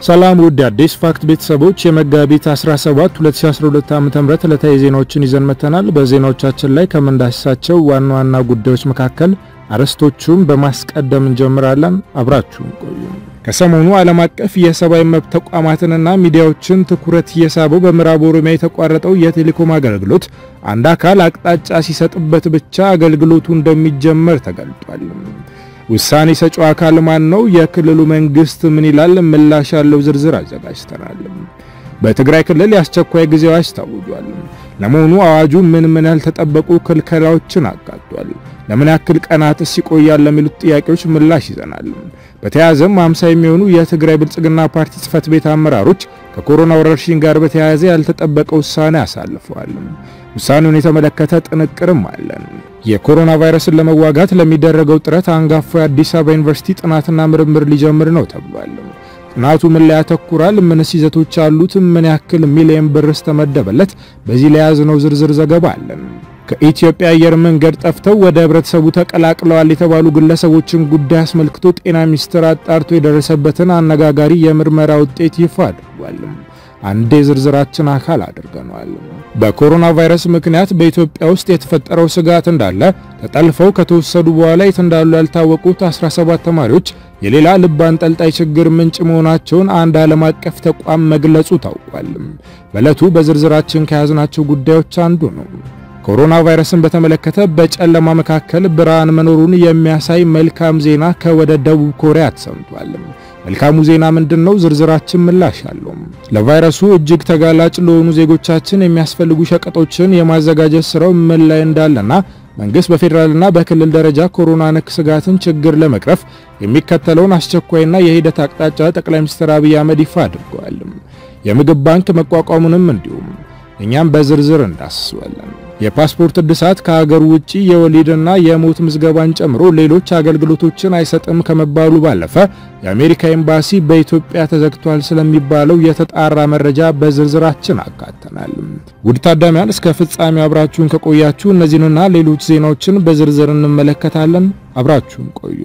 ሰላም ውድ አዲስ ፋክት ቤተሰቦች የመጋቢት 17 2012 ዓ.ም ዕለታዊ ዜናዎችን ይዘን መተናል። በዜናዎቻችን ላይ ከምንዳስሳቸው ዋና ዋና ጉዳዮች መካከል አርዕስቶቹን በማስቀደም እንጀምራለን። አብራችሁን ቆዩ። ከሰሞኑ ዓለም አቀፍ የሰብአዊ መብት ተቋማትንና ሚዲያዎችን ትኩረት እየሳበው በምዕራብ ኦሮሚያ የተቋረጠው የቴሌኮም አገልግሎት አንድ አካል አቅጣጫ ሲሰጥበት ብቻ አገልግሎቱ እንደሚጀመር ተገልጧል። ውሳኔ ሰጪው አካል ማን ነው? የክልሉ መንግስት ምን ይላል? ምላሽ ያለው ዝርዝር አዘጋጅተናል። በትግራይ ክልል የአስቸኳይ ጊዜ አዋጅ ታውጇል። ለመሆኑ አዋጁ ምን ምን ያልተጠበቁ ክልከላዎችን አካቷል? ለምን ያክል ቀናትስ ይቆያል? ለሚሉት ጥያቄዎች ምላሽ ይዘናል። በተያያዘም 50 የሚሆኑ የትግራይ ብልጽግና ፓርቲ ጽህፈት ቤት አመራሮች ከኮሮና ወረርሽኝ ጋር በተያያዘ ያልተጠበቀ ውሳኔ አሳልፈዋል። ውሳኔውን የተመለከተ ጥንቅርም አለን። የኮሮና ቫይረስን ለመዋጋት ለሚደረገው ጥረት አንጋፋው የአዲስ አበባ ዩኒቨርሲቲ ጥናትና ምርምር ሊጀምር ነው ተብሏል። ጥናቱ ምን ላይ ያተኩራል? ምንስ ይዘቶች አሉት? ምን ያክል ሚሊዮን ብርስ ተመደበለት? በዚህ ላይ ያዝነው ዝርዝር ዘገባ አለን። ከኢትዮጵያ አየር መንገድ ጠፍተው ወደ ህብረተሰቡ ተቀላቅለዋል የተባሉ ግለሰቦችን ጉዳይ አስመልክቶ ጤና ሚኒስቴር አጣርቶ የደረሰበትን አነጋጋሪ የምርመራ ውጤት ይፋ አድርጓል። አንዴ ዝርዝራችን አካል አድርገነዋል። በኮሮና ቫይረስ ምክንያት በኢትዮጵያ ውስጥ የተፈጠረው ስጋት እንዳለ ተጠልፈው ከተወሰዱ በኋላ የት እንዳሉ ያልታወቁት 17 ተማሪዎች የሌላ ልብ አንጠልጣይ ችግር ምንጭ መሆናቸውን አንድ ዓለም አቀፍ ተቋም መግለጹ ታውቋል። በዕለቱ በዝርዝራችን ከያዝናቸው ጉዳዮች አንዱ ነው። ኮሮና ቫይረስን በተመለከተ በጨለማ መካከል ብርሃን መኖሩን የሚያሳይ መልካም ዜና ከወደ ደቡብ ኮሪያ ተሰምቷል። መልካሙ ዜና ምንድን ነው? ዝርዝራችን ምላሽ አለው። ለቫይረሱ እጅግ ተጋላጭ ለሆኑ ዜጎቻችን የሚያስፈልጉ ሸቀጦችን የማዘጋጀት ስራው ምን ላይ እንዳለና መንግስት በፌዴራልና በክልል ደረጃ ኮሮና ነክ ስጋትን ችግር ለመቅረፍ የሚከተለውን አስቸኳይና የሂደት አቅጣጫ ጠቅላይ ሚኒስትር አብይ አህመድ ይፋ አድርገዋል። የምግብ ባንክ መቋቋሙንም እንዲሁም እኛም በዝርዝር እንዳስሰዋለን። የፓስፖርት እድሳት ከሀገር ውጪ የወሊድና የሞት ምዝገባን ጨምሮ ሌሎች አገልግሎቶችን አይሰጥም ከመባሉ ባለፈ የአሜሪካ ኤምባሲ በኢትዮጵያ ተዘግቷል ስለሚባለው የተጣራ መረጃ በዝርዝራችን አካተናል። ውድ ታዳሚያን እስከ ፍጻሜው አብራችሁን ከቆያችሁ እነዚህንና ሌሎች ዜናዎችን በዝርዝር እንመለከታለን። አብራችሁን ቆዩ።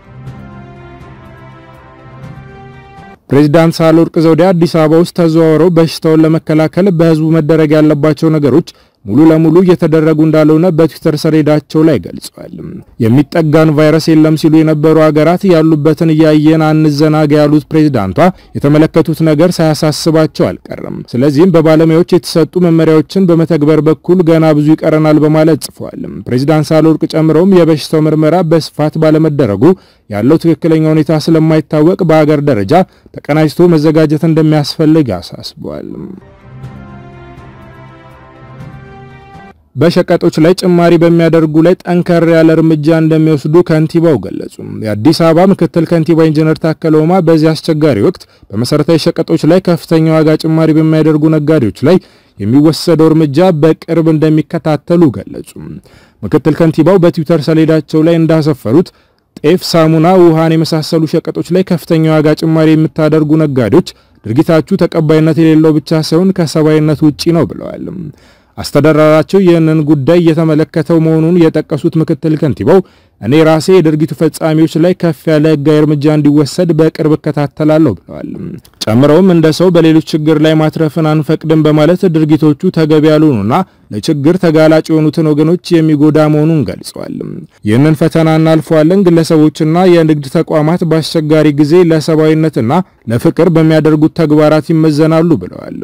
ፕሬዚዳንት ሳህለወርቅ ዘውዴ አዲስ አበባ ውስጥ ተዘዋውረው በሽታውን ለመከላከል በህዝቡ መደረግ ያለባቸው ነገሮች ሙሉ ለሙሉ እየተደረጉ እንዳልሆነ በትዊተር ሰሌዳቸው ላይ ገልጸዋል። የሚጠጋን ቫይረስ የለም ሲሉ የነበሩ ሀገራት ያሉበትን እያየን አንዘናጋ ያሉት ፕሬዝዳንቷ የተመለከቱት ነገር ሳያሳስባቸው አልቀረም። ስለዚህም በባለሙያዎች የተሰጡ መመሪያዎችን በመተግበር በኩል ገና ብዙ ይቀረናል በማለት ጽፈዋል። ፕሬዝዳንት ሳህለወርቅ ጨምረውም የበሽታው ምርመራ በስፋት ባለመደረጉ ያለው ትክክለኛ ሁኔታ ስለማይታወቅ በሀገር ደረጃ ተቀናጅቶ መዘጋጀት እንደሚያስፈልግ አሳስበዋል። በሸቀጦች ላይ ጭማሪ በሚያደርጉ ላይ ጠንከር ያለ እርምጃ እንደሚወስዱ ከንቲባው ገለጹ። የአዲስ አበባ ምክትል ከንቲባ ኢንጂነር ታከለ ኡማ በዚህ አስቸጋሪ ወቅት በመሰረታዊ ሸቀጦች ላይ ከፍተኛ ዋጋ ጭማሪ በሚያደርጉ ነጋዴዎች ላይ የሚወሰደው እርምጃ በቅርብ እንደሚከታተሉ ገለጹ። ምክትል ከንቲባው በትዊተር ሰሌዳቸው ላይ እንዳሰፈሩት ጤፍ፣ ሳሙና፣ ውሃን የመሳሰሉ ሸቀጦች ላይ ከፍተኛ ዋጋ ጭማሪ የምታደርጉ ነጋዴዎች ድርጊታችሁ ተቀባይነት የሌለው ብቻ ሳይሆን ከሰብአዊነት ውጪ ነው ብለዋል። አስተዳደራቸው ይህንን ጉዳይ እየተመለከተው መሆኑን የጠቀሱት ምክትል ከንቲባው እኔ ራሴ የድርጊቱ ፈጻሚዎች ላይ ከፍ ያለ ሕጋዊ እርምጃ እንዲወሰድ በቅርብ እከታተላለሁ ብለዋል። ጨምረውም እንደ ሰው በሌሎች ችግር ላይ ማትረፍን አንፈቅድም በማለት ድርጊቶቹ ተገቢ ያልሆኑና ለችግር ተጋላጭ የሆኑትን ወገኖች የሚጎዳ መሆኑን ገልጸዋል። ይህንን ፈተና እናልፈዋለን። ግለሰቦችና የንግድ ተቋማት በአስቸጋሪ ጊዜ ለሰብአዊነትና ለፍቅር በሚያደርጉት ተግባራት ይመዘናሉ ብለዋል።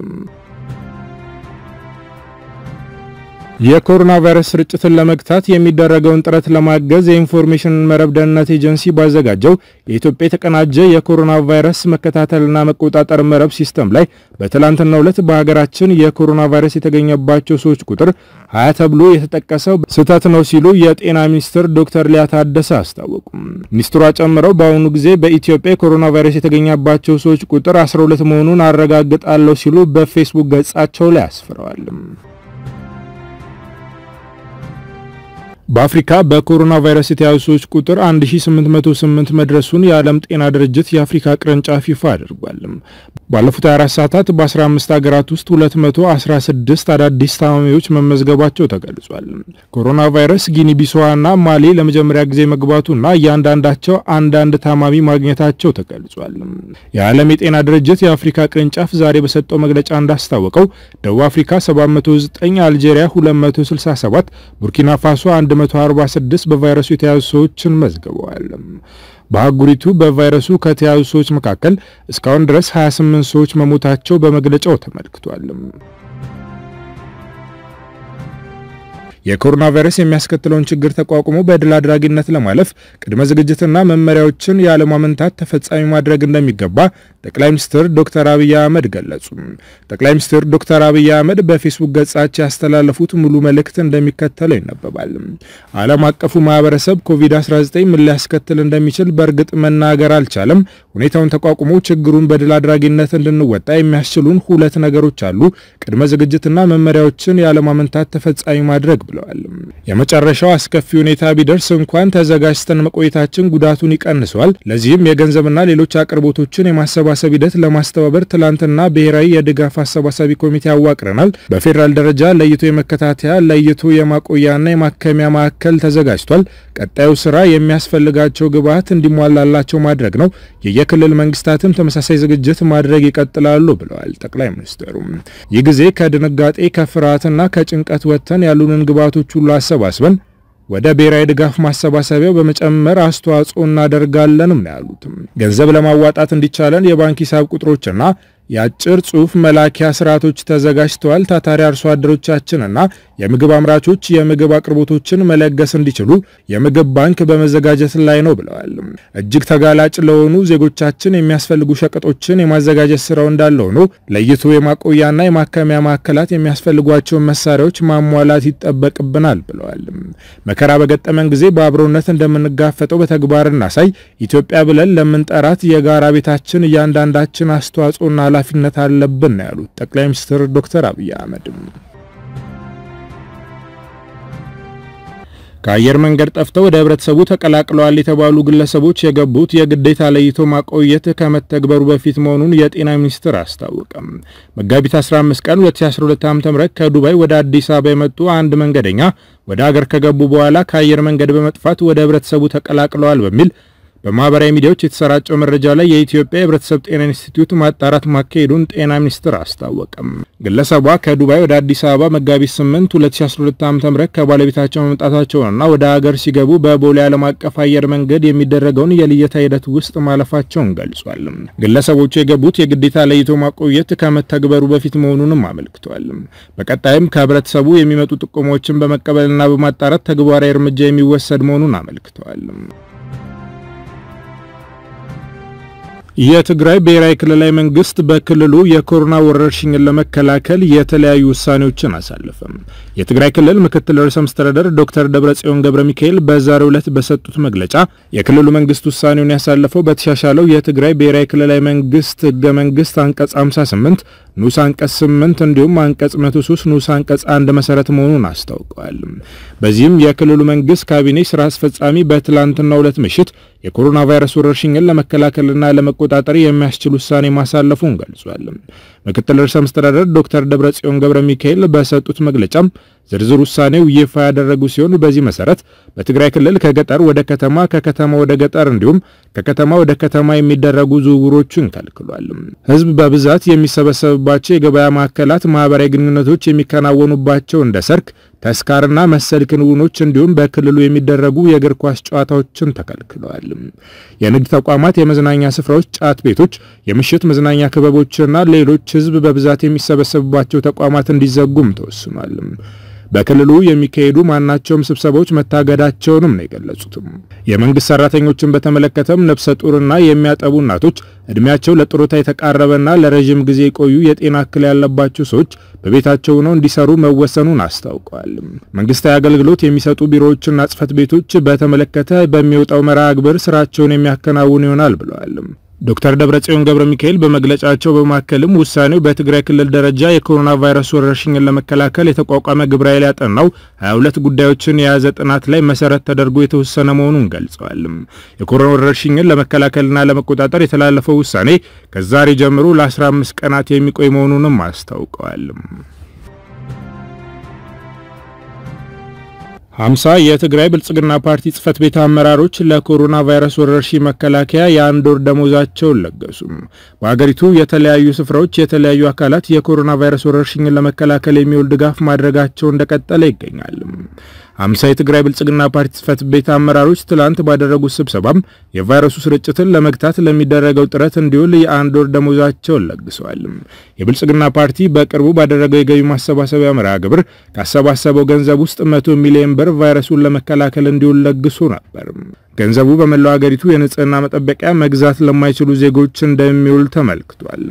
የኮሮና ቫይረስ ስርጭትን ለመግታት የሚደረገውን ጥረት ለማገዝ የኢንፎርሜሽን መረብ ደህንነት ኤጀንሲ ባዘጋጀው የኢትዮጵያ የተቀናጀ የኮሮና ቫይረስ መከታተልና መቆጣጠር መረብ ሲስተም ላይ በትላንትናው ዕለት በሀገራችን የኮሮና ቫይረስ የተገኘባቸው ሰዎች ቁጥር ሀያ ተብሎ የተጠቀሰው ስህተት ነው ሲሉ የጤና ሚኒስትር ዶክተር ሊያ ታደሰ አስታወቁ። ሚኒስትሯ ጨምረው በአሁኑ ጊዜ በኢትዮጵያ የኮሮና ቫይረስ የተገኘባቸው ሰዎች ቁጥር 12 መሆኑን አረጋግጣለሁ ሲሉ በፌስቡክ ገጻቸው ላይ አስፍረዋል። በአፍሪካ በኮሮና ቫይረስ የተያዙ ሰዎች ቁጥር 1808 መድረሱን የዓለም ጤና ድርጅት የአፍሪካ ቅርንጫፍ ይፋ አድርጓል። ባለፉት 24 ሰዓታት በ15 ሀገራት ውስጥ 216 አዳዲስ ታማሚዎች መመዝገባቸው ተገልጿል። ኮሮና ቫይረስ ጊኒ ቢሳዋና ማሊ ለመጀመሪያ ጊዜ መግባቱና እያንዳንዳቸው አንዳንድ ታማሚ ማግኘታቸው ተገልጿል። የዓለም የጤና ድርጅት የአፍሪካ ቅርንጫፍ ዛሬ በሰጠው መግለጫ እንዳስታወቀው ደቡብ አፍሪካ 709፣ አልጄሪያ 267፣ ቡርኪና ፋሶ 146 በቫይረሱ የተያዙ ሰዎችን መዝግበዋል። በአህጉሪቱ በቫይረሱ ከተያዙ ሰዎች መካከል እስካሁን ድረስ 28 ሰዎች መሞታቸው በመግለጫው ተመልክቷል። የኮሮና ቫይረስ የሚያስከትለውን ችግር ተቋቁሞ በድል አድራጊነት ለማለፍ ቅድመ ዝግጅትና መመሪያዎችን ያለማመንታት ተፈጻሚ ማድረግ እንደሚገባ ጠቅላይ ሚኒስትር ዶክተር አብይ አህመድ ገለጹ። ጠቅላይ ሚኒስትር ዶክተር አብይ አህመድ በፌስቡክ ገጻቸው ያስተላለፉት ሙሉ መልእክት እንደሚከተለው ይነበባል። ዓለም አቀፉ ማህበረሰብ ኮቪድ-19 ምን ሊያስከትል እንደሚችል በእርግጥ መናገር አልቻለም። ሁኔታውን ተቋቁሞ ችግሩን በድል አድራጊነት እንድንወጣ የሚያስችሉን ሁለት ነገሮች አሉ። ቅድመ ዝግጅትና መመሪያዎችን ያለማመንታት ተፈጻሚ ማድረግ ብለዋል። የመጨረሻው አስከፊ ሁኔታ ቢደርስ እንኳን ተዘጋጅተን መቆየታችን ጉዳቱን ይቀንሰዋል። ለዚህም የገንዘብና ሌሎች አቅርቦቶችን የማሰባሰብ ሂደት ለማስተባበር ትላንትና ብሔራዊ የድጋፍ አሰባሳቢ ኮሚቴ አዋቅረናል። በፌዴራል ደረጃ ለይቶ የመከታተያ ለይቶ የማቆያና የማከሚያ ማዕከል ተዘጋጅቷል። ቀጣዩ ስራ የሚያስፈልጋቸው ግብዓት እንዲሟላላቸው ማድረግ ነው። የየክልል መንግስታትም ተመሳሳይ ዝግጅት ማድረግ ይቀጥላሉ ብለዋል ጠቅላይ ሚኒስትሩ። ይህ ጊዜ ከድንጋጤ ከፍርሃትና ከጭንቀት ወጥተን ያሉንን ግብዓቶች ሁሉ አሰባስበን ወደ ብሔራዊ ድጋፍ ማሰባሰቢያው በመጨመር አስተዋጽኦ እናደርጋለንም ነው ያሉትም። ገንዘብ ለማዋጣት እንዲቻለን የባንክ ሂሳብ ቁጥሮችና የአጭር ጽሑፍ መላኪያ ስርዓቶች ተዘጋጅተዋል። ታታሪ አርሶ አደሮቻችንና የምግብ አምራቾች የምግብ አቅርቦቶችን መለገስ እንዲችሉ የምግብ ባንክ በመዘጋጀት ላይ ነው ብለዋል። እጅግ ተጋላጭ ለሆኑ ዜጎቻችን የሚያስፈልጉ ሸቀጦችን የማዘጋጀት ስራው እንዳለ ሆኖ ለይቶ የማቆያና የማከሚያ ማዕከላት የሚያስፈልጓቸውን መሳሪያዎች ማሟላት ይጠበቅብናል ብለዋል። መከራ በገጠመን ጊዜ በአብሮነት እንደምንጋፈጠው በተግባር እናሳይ። ኢትዮጵያ ብለን ለምንጠራት የጋራ ቤታችን እያንዳንዳችን አስተዋጽኦና ኃላፊነት አለብን ነው ያሉት ጠቅላይ ሚኒስትር ዶክተር አብይ አህመድ። ከአየር መንገድ ጠፍተው ወደ ህብረተሰቡ ተቀላቅለዋል የተባሉ ግለሰቦች የገቡት የግዴታ ለይቶ ማቆየት ከመተግበሩ በፊት መሆኑን የጤና ሚኒስቴር አስታወቀም። መጋቢት 15 ቀን 2012 ዓ.ም ከዱባይ ወደ አዲስ አበባ የመጡ አንድ መንገደኛ ወደ አገር ከገቡ በኋላ ከአየር መንገድ በመጥፋት ወደ ህብረተሰቡ ተቀላቅለዋል በሚል በማህበራዊ ሚዲያዎች የተሰራጨው መረጃ ላይ የኢትዮጵያ የህብረተሰብ ጤና ኢንስቲትዩት ማጣራት ማካሄዱን ጤና ሚኒስቴር አስታወቀም። ግለሰቧ ከዱባይ ወደ አዲስ አበባ መጋቢት 8 2012 ዓ.ም ከባለቤታቸው መምጣታቸውንና ወደ ሀገር ሲገቡ በቦሌ ዓለም አቀፍ አየር መንገድ የሚደረገውን የልየታ ሂደት ውስጥ ማለፋቸውን ገልጿል። ግለሰቦቹ የገቡት የግዴታ ለይቶ ማቆየት ከመተግበሩ በፊት መሆኑንም አመልክቷል። በቀጣይም ከህብረተሰቡ የሚመጡ ጥቆሞችን በመቀበልና በማጣራት ተግባራዊ እርምጃ የሚወሰድ መሆኑን አመልክተዋል። የትግራይ ብሔራዊ ክልላዊ መንግስት በክልሉ የኮሮና ወረርሽኝን ለመከላከል የተለያዩ ውሳኔዎችን አሳለፈም። የትግራይ ክልል ምክትል ርዕሰ መስተዳደር ዶክተር ደብረጽዮን ገብረ ሚካኤል በዛሬው ዕለት በሰጡት መግለጫ የክልሉ መንግስት ውሳኔውን ያሳለፈው በተሻሻለው የትግራይ ብሔራዊ ክልላዊ መንግስት ህገ መንግስት አንቀጽ 58 ንዑስ አንቀጽ 8 እንዲሁም አንቀጽ 103 ንዑስ አንቀጽ 1 መሰረት መሆኑን አስታውቀዋል። በዚህም የክልሉ መንግስት ካቢኔ ስራ አስፈጻሚ በትላንትናው ዕለት ምሽት የኮሮና ቫይረስ ወረርሽኝን ለመከላከልና ለመቆጣጠር የሚያስችል ውሳኔ ማሳለፉን ገልጿል። ምክትል ርዕሰ መስተዳደር ዶክተር ደብረጽዮን ገብረ ሚካኤል በሰጡት መግለጫም ዝርዝር ውሳኔው ይፋ ያደረጉ ሲሆን በዚህ መሰረት በትግራይ ክልል ከገጠር ወደ ከተማ፣ ከከተማ ወደ ገጠር እንዲሁም ከከተማ ወደ ከተማ የሚደረጉ ዝውውሮችን ከልክሏል። ህዝብ በብዛት የሚሰበሰብባቸው የገበያ ማዕከላት፣ ማህበራዊ ግንኙነቶች የሚከናወኑባቸው እንደ ሰርክ፣ ተስካርና መሰል ክንውኖች እንዲሁም በክልሉ የሚደረጉ የእግር ኳስ ጨዋታዎችን ተከልክለዋል። የንግድ ተቋማት፣ የመዝናኛ ስፍራዎች፣ ጫት ቤቶች፣ የምሽት መዝናኛ ክበቦችና ሌሎች ህዝብ በብዛት የሚሰበሰብባቸው ተቋማት እንዲዘጉም ተወስኗል። በክልሉ የሚካሄዱ ማናቸውም ስብሰባዎች መታገዳቸውንም ነው የገለጹትም። የመንግስት ሰራተኞችን በተመለከተም ነፍሰ ጡርና የሚያጠቡ እናቶች፣ እድሜያቸው ለጡረታ የተቃረበና ለረዥም ጊዜ የቆዩ የጤና እክል ያለባቸው ሰዎች በቤታቸው ሆነው እንዲሰሩ መወሰኑን አስታውቀዋል። መንግስታዊ አገልግሎት የሚሰጡ ቢሮዎችና ጽህፈት ቤቶች በተመለከተ በሚወጣው መርሃ ግብር ስራቸውን የሚያከናውኑ ይሆናል ብለዋል። ዶክተር ደብረጽዮን ገብረ ሚካኤል በመግለጫቸው በማከልም ውሳኔው በትግራይ ክልል ደረጃ የኮሮና ቫይረስ ወረርሽኝን ለመከላከል የተቋቋመ ግብረ ኃይል ያጠናው 22 ጉዳዮችን የያዘ ጥናት ላይ መሰረት ተደርጎ የተወሰነ መሆኑን ገልጸዋል። የኮሮና ወረርሽኝን ለመከላከልና ለመቆጣጠር የተላለፈው ውሳኔ ከዛሬ ጀምሮ ለ15 ቀናት የሚቆይ መሆኑንም አስታውቀዋል። ሀምሳ የትግራይ ብልጽግና ፓርቲ ጽህፈት ቤት አመራሮች ለኮሮና ቫይረስ ወረርሽኝ መከላከያ የአንድ ወር ደሞዛቸውን ለገሱ። በሀገሪቱ የተለያዩ ስፍራዎች የተለያዩ አካላት የኮሮና ቫይረስ ወረርሽኝን ለመከላከል የሚውል ድጋፍ ማድረጋቸው እንደቀጠለ ይገኛል። ሀምሳ የትግራይ ብልጽግና ፓርቲ ጽህፈት ቤት አመራሮች ትላንት ባደረጉት ስብሰባም የቫይረሱ ስርጭትን ለመግታት ለሚደረገው ጥረት እንዲውል የአንድ ወር ደሞዛቸውን ለግሰዋል። የብልጽግና ፓርቲ በቅርቡ ባደረገው የገቢ ማሰባሰቢያ መርሃ ግብር ካሰባሰበው ገንዘብ ውስጥ መቶ ሚሊዮን ብር ቫይረሱን ለመከላከል እንዲውል ለግሶ ነበር። ገንዘቡ በመላው ሀገሪቱ የንጽህና መጠበቂያ መግዛት ለማይችሉ ዜጎች እንደሚውል ተመልክቷል።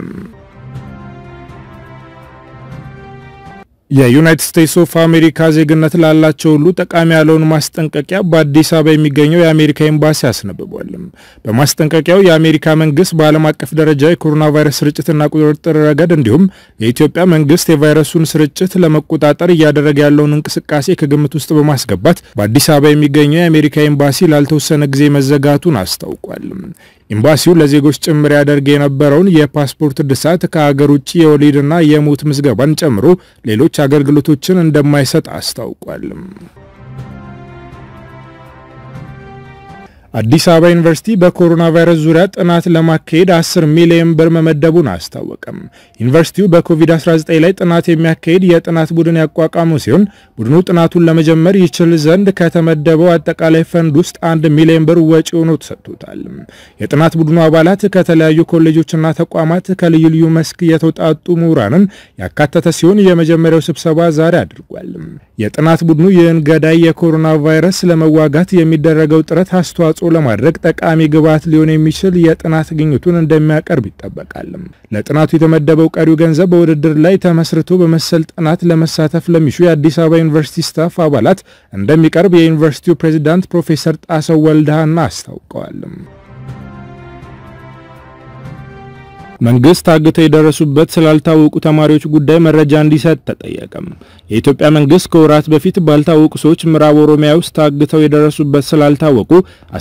የዩናይትድ ስቴትስ ኦፍ አሜሪካ ዜግነት ላላቸው ሁሉ ጠቃሚ ያለውን ማስጠንቀቂያ በአዲስ አበባ የሚገኘው የአሜሪካ ኤምባሲ አስነብቧል። በማስጠንቀቂያው የአሜሪካ መንግስት በዓለም አቀፍ ደረጃ የኮሮና ቫይረስ ስርጭትና ቁጥጥር ረገድ እንዲሁም የኢትዮጵያ መንግስት የቫይረሱን ስርጭት ለመቆጣጠር እያደረገ ያለውን እንቅስቃሴ ከግምት ውስጥ በማስገባት በአዲስ አበባ የሚገኘው የአሜሪካ ኤምባሲ ላልተወሰነ ጊዜ መዘጋቱን አስታውቋል። ኤምባሲው ለዜጎች ጭምር ያደርግ የነበረውን የፓስፖርት እድሳት ከሀገር ውጭ የወሊድና የሞት ምዝገባን ጨምሮ ሌሎች አገልግሎቶችን እንደማይሰጥ አስታውቋል። አዲስ አበባ ዩኒቨርሲቲ በኮሮና ቫይረስ ዙሪያ ጥናት ለማካሄድ 10 ሚሊዮን ብር መመደቡን አስታወቀም። ዩኒቨርሲቲው በኮቪድ-19 ላይ ጥናት የሚያካሄድ የጥናት ቡድን ያቋቋመው ሲሆን ቡድኑ ጥናቱን ለመጀመር ይችል ዘንድ ከተመደበው አጠቃላይ ፈንድ ውስጥ አንድ ሚሊዮን ብር ወጪ ሆኖ ተሰጥቶታል። የጥናት ቡድኑ አባላት ከተለያዩ ኮሌጆችና ተቋማት ከልዩ ልዩ መስክ የተውጣጡ ምሁራንን ያካተተ ሲሆን የመጀመሪያው ስብሰባ ዛሬ አድርጓል። የጥናት ቡድኑ ይህን ገዳይ የኮሮና ቫይረስ ለመዋጋት የሚደረገው ጥረት አስተዋጽኦ ለማድረግ ጠቃሚ ግብዓት ሊሆን የሚችል የጥናት ግኝቱን እንደሚያቀርብ ይጠበቃል። ለጥናቱ የተመደበው ቀሪው ገንዘብ በውድድር ላይ ተመስርቶ በመሰል ጥናት ለመሳተፍ ለሚሹ የአዲስ አበባ ዩኒቨርሲቲ ስታፍ አባላት እንደሚቀርብ የዩኒቨርሲቲው ፕሬዚዳንት ፕሮፌሰር ጣሰው ወልደሃና አስታውቀዋል። መንግስት ታግተው የደረሱበት ስላልታወቁ ተማሪዎች ጉዳይ መረጃ እንዲሰጥ ተጠየቀም። የኢትዮጵያ መንግስት ከወራት በፊት ባልታወቁ ሰዎች ምዕራብ ኦሮሚያ ውስጥ ታግተው የደረሱበት ስላልታወቁ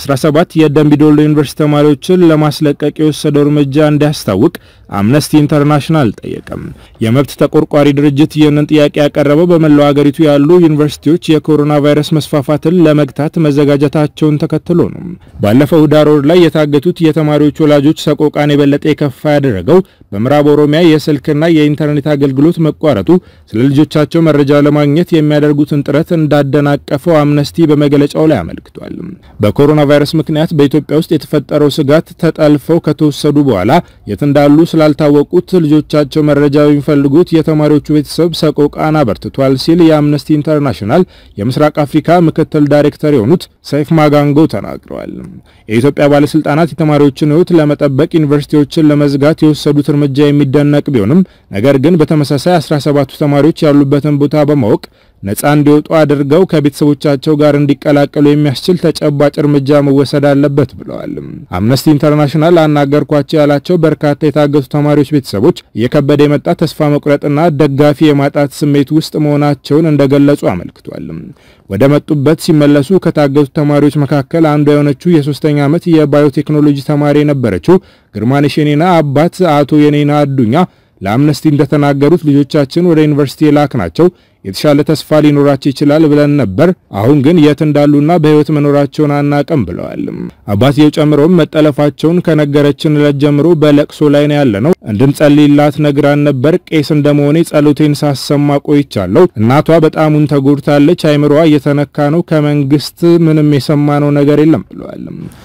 17 የደምቢዶሎ ዩኒቨርሲቲ ተማሪዎችን ለማስለቀቅ የወሰደው እርምጃ እንዲያስታውቅ አምነስቲ ኢንተርናሽናል ጠየቀም። የመብት ተቆርቋሪ ድርጅት ይህንን ጥያቄ ያቀረበው በመላው ሀገሪቱ ያሉ ዩኒቨርሲቲዎች የኮሮና ቫይረስ መስፋፋትን ለመግታት መዘጋጀታቸውን ተከትሎ ነው። ባለፈው ህዳር ወር ላይ የታገቱት የተማሪዎች ወላጆች ሰቆቃን የበለጠ የከፋ ያደረገው በምዕራብ ኦሮሚያ የስልክና የኢንተርኔት አገልግሎት መቋረጡ ስለ ልጆቻቸው መረጃ ለማግኘት የሚያደርጉትን ጥረት እንዳደናቀፈው አምነስቲ በመግለጫው ላይ አመልክቷል። በኮሮና ቫይረስ ምክንያት በኢትዮጵያ ውስጥ የተፈጠረው ስጋት ተጠልፈው ከተወሰዱ በኋላ የት እንዳሉ ስላልታወቁት ልጆቻቸው መረጃ የሚፈልጉት የተማሪዎቹ ቤተሰብ ሰቆቃን አበርትቷል ሲል የአምነስቲ ኢንተርናሽናል የምስራቅ አፍሪካ ምክትል ዳይሬክተር የሆኑት ሰይፍ ማጋንጎ ተናግረዋል። የኢትዮጵያ ባለስልጣናት የተማሪዎችን ሕይወት ለመጠበቅ ዩኒቨርሲቲዎችን ለመዝጋት የወሰዱት እርምጃ የሚደነቅ ቢሆንም ነገር ግን በተመሳሳይ 17ቱ ተማሪዎች ያሉበትን ቦታ በማወቅ ነፃ እንዲወጡ አድርገው ከቤተሰቦቻቸው ጋር እንዲቀላቀሉ የሚያስችል ተጨባጭ እርምጃ መወሰድ አለበት ብለዋል። አምነስቲ ኢንተርናሽናል አናገርኳቸው ያላቸው በርካታ የታገቱ ተማሪዎች ቤተሰቦች እየከበደ የመጣ ተስፋ መቁረጥና ደጋፊ የማጣት ስሜት ውስጥ መሆናቸውን እንደገለጹ አመልክቷል። ወደ መጡበት ሲመለሱ ከታገቱ ተማሪዎች መካከል አንዷ የሆነችው የሶስተኛ ዓመት የባዮቴክኖሎጂ ተማሪ የነበረችው ግርማነሽ የኔና አባት አቶ የኔና አዱኛ ለአምነስቲ እንደተናገሩት ልጆቻችን ወደ ዩኒቨርሲቲ የላክ ናቸው የተሻለ ተስፋ ሊኖራቸው ይችላል ብለን ነበር። አሁን ግን የት እንዳሉና በሕይወት መኖራቸውን አናቅም ብለዋል። አባትየው ጨምሮም መጠለፋቸውን ከነገረችን ዕለት ጀምሮ በለቅሶ ላይ ነው ያለነው። እንድንጸልይላት ነግራን ነበር። ቄስ እንደመሆኔ ጸሎቴን ሳሰማ ቆይቻለሁ። እናቷ በጣሙን ተጎድታለች። አይምሮዋ እየተነካ ነው። ከመንግስት ምንም የሰማነው ነገር የለም ብለዋል።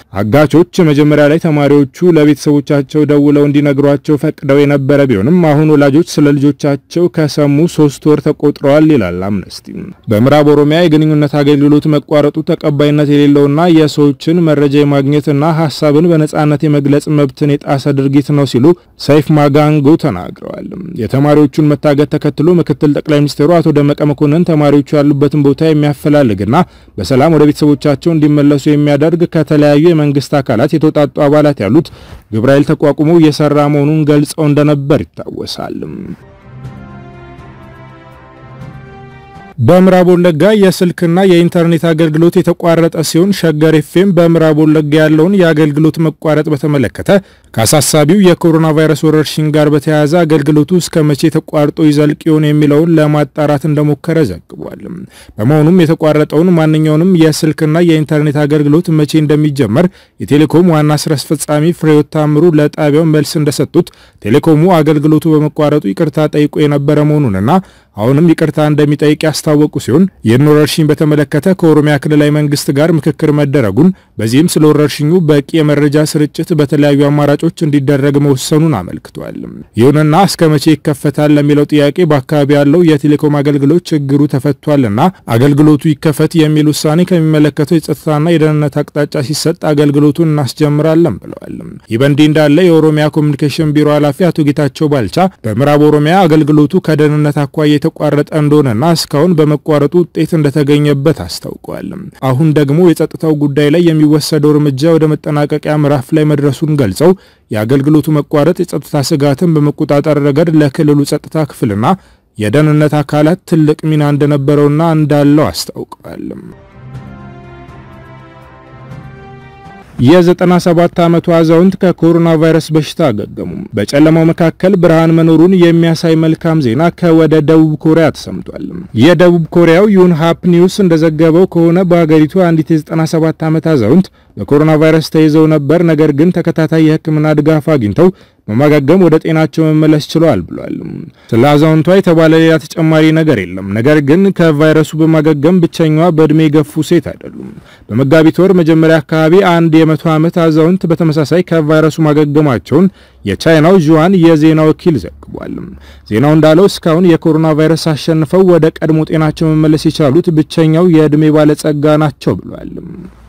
አጋቾች መጀመሪያ ላይ ተማሪዎቹ ለቤተሰቦቻቸው ደውለው እንዲነግሯቸው ፈቅደው የነበረ ቢሆንም አሁን ወላጆች ስለ ልጆቻቸው ከሰሙ ሶስት ወር ተቆጥረዋል ይላል አምነስቲ። በምዕራብ ኦሮሚያ የግንኙነት አገልግሎት መቋረጡ ተቀባይነት የሌለውና የሰዎችን መረጃ የማግኘትና ሀሳብን በነጻነት የመግለጽ መብትን የጣሰ ድርጊት ነው ሲሉ ሰይፍ ማጋንጎ ተናግረዋል። የተማሪዎቹን መታገት ተከትሎ ምክትል ጠቅላይ ሚኒስትሩ አቶ ደመቀ መኮንን ተማሪዎቹ ያሉበትን ቦታ የሚያፈላልግና በሰላም ወደ ቤተሰቦቻቸው እንዲመለሱ የሚያደርግ ከተለያዩ የመንግስት አካላት የተውጣጡ አባላት ያሉት ግብረ ኃይል ተቋቁሞ እየሰራ መሆኑን ገልጸው እንደነበር ይታወሳል። በምዕራብ ወለጋ የስልክና የኢንተርኔት አገልግሎት የተቋረጠ ሲሆን ሸገር ኤፍኤም በምዕራብ ወለጋ ያለውን የአገልግሎት መቋረጥ በተመለከተ ከአሳሳቢው የኮሮና ቫይረስ ወረርሽኝ ጋር በተያያዘ አገልግሎቱ እስከ መቼ ተቋርጦ ይዘልቅ ይሆን የሚለውን ለማጣራት እንደሞከረ ዘግቧል። በመሆኑም የተቋረጠውን ማንኛውንም የስልክና የኢንተርኔት አገልግሎት መቼ እንደሚጀመር የቴሌኮም ዋና ስራ አስፈጻሚ ፍሬሕይወት ታምሩ ለጣቢያው መልስ እንደሰጡት ቴሌኮሙ አገልግሎቱ በመቋረጡ ይቅርታ ጠይቆ የነበረ መሆኑንና አሁንም ይቅርታ እንደሚጠይቅ ያስታወቁ ሲሆን ይህን ወረርሽኝ በተመለከተ ከኦሮሚያ ክልላዊ መንግስት ጋር ምክክር መደረጉን በዚህም ስለ ወረርሽኙ በቂ የመረጃ ስርጭት በተለያዩ አማራጮች እንዲደረግ መወሰኑን አመልክቷል። ይሁንና እስከ መቼ ይከፈታል ለሚለው ጥያቄ በአካባቢ ያለው የቴሌኮም አገልግሎት ችግሩ ተፈቷልና አገልግሎቱ ይከፈት የሚል ውሳኔ ከሚመለከተው የጸጥታና የደህንነት አቅጣጫ ሲሰጥ አገልግሎቱን እናስጀምራለን ብለዋል። ይህ በእንዲህ እንዳለ የኦሮሚያ ኮሚኒኬሽን ቢሮ ኃላፊ አቶ ጌታቸው ባልቻ በምዕራብ ኦሮሚያ አገልግሎቱ ከደህንነት አኳያ የተቋረጠ እንደሆነና እስካሁን በመቋረጡ ውጤት እንደተገኘበት አስታውቀዋል። አሁን ደግሞ የጸጥታው ጉዳይ ላይ የሚወሰደው እርምጃ ወደ መጠናቀቂያ ምዕራፍ ላይ መድረሱን ገልጸው የአገልግሎቱ መቋረጥ የጸጥታ ስጋትን በመቆጣጠር ረገድ ለክልሉ ጸጥታ ክፍልና የደህንነት አካላት ትልቅ ሚና እንደነበረውና እንዳለው አስታውቀዋል። የ97 ዓመቱ አዛውንት ከኮሮና ቫይረስ በሽታ አገገሙ። በጨለማው መካከል ብርሃን መኖሩን የሚያሳይ መልካም ዜና ከወደ ደቡብ ኮሪያ ተሰምቷል። የደቡብ ኮሪያው ዩንሃፕ ኒውስ እንደዘገበው ከሆነ በሀገሪቱ አንዲት የ97 ዓመት አዛውንት በኮሮና ቫይረስ ተይዘው ነበር። ነገር ግን ተከታታይ የሕክምና ድጋፍ አግኝተው በማገገም ወደ ጤናቸው መመለስ ችለዋል ብሏል። ስለ አዛውንቷ የተባለ ሌላ ተጨማሪ ነገር የለም። ነገር ግን ከቫይረሱ በማገገም ብቸኛዋ በእድሜ የገፉ ሴት አይደሉም። በመጋቢት ወር መጀመሪያ አካባቢ አንድ የመቶ ዓመት አዛውንት በተመሳሳይ ከቫይረሱ ማገገማቸውን የቻይናው ዥዋን የዜና ወኪል ዘግቧል። ዜናው እንዳለው እስካሁን የኮሮና ቫይረስ አሸንፈው ወደ ቀድሞ ጤናቸው መመለስ የቻሉት ብቸኛው የእድሜ ባለጸጋ ናቸው ብሏል።